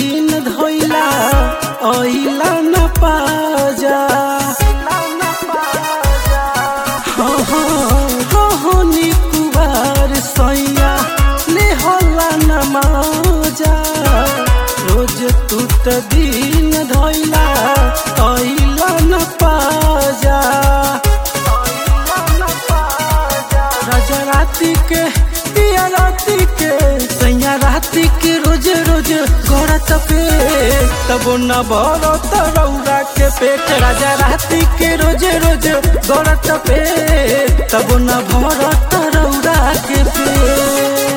दिन धोइला ओइला न पाजा हाँ हाँ रोहनी कुवार सैया ले होला न माजा रोज तू त दिन धोइला ओइला न पाजा राजा राती के पिया राती के सैया राती के रोज रोज गौरत पे तब न भरो तरौरा के पेट राजा राती के रोज रोज गौरत पे तब न भरो तरौरा के पेट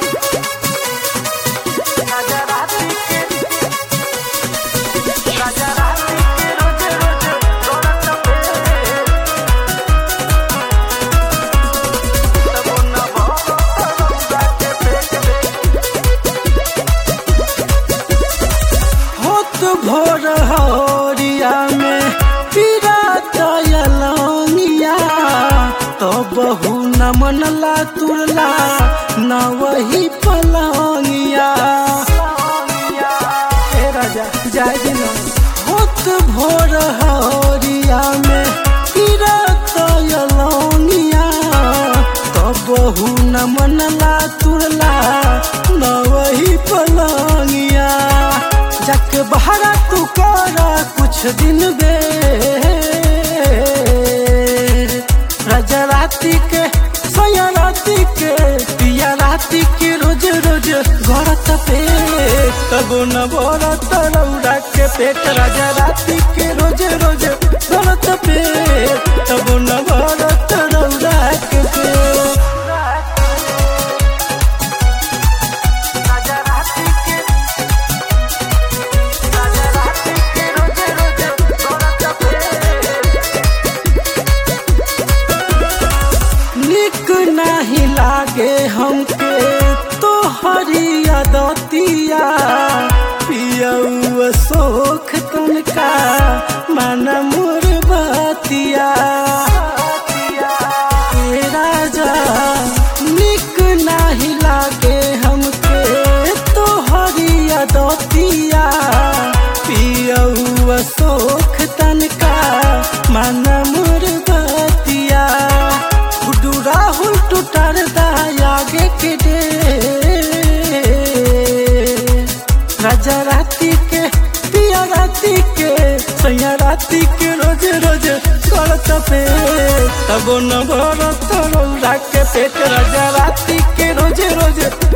होत भोर हरिया में पीरा दयलंगिया तो बहु न मनला तुरला न वही पलंगिया हे राजा जाय दिन होत भोर हरिया में पीरा दयलंगिया तो बहु न मनला तुरला न वही पलंगिया जाके बहरा तू करा कुछ दिन बे राजा राती के सोया राती के पिया राती के रोज रोज गरत पे तब न बोरा तरौरा के पेट राजा राती के रोज रोज गरत पे तब न बोरा तरौरा के पेट निक नाही लागे हमके तो हरिया दतिया पियऊ सोख तुनका मन मोर बतिया ए राजा निक नाही लागे हमके तो हरिया दतिया पियऊ सोख तनका मन मोर बतिया गुड्डू राहुल टूटर आगे के डे राजा राती के पिया राती के सैया राती के रोज रोज करत पे तब न भरत रौरा के पेट राजा राती के रोज रोज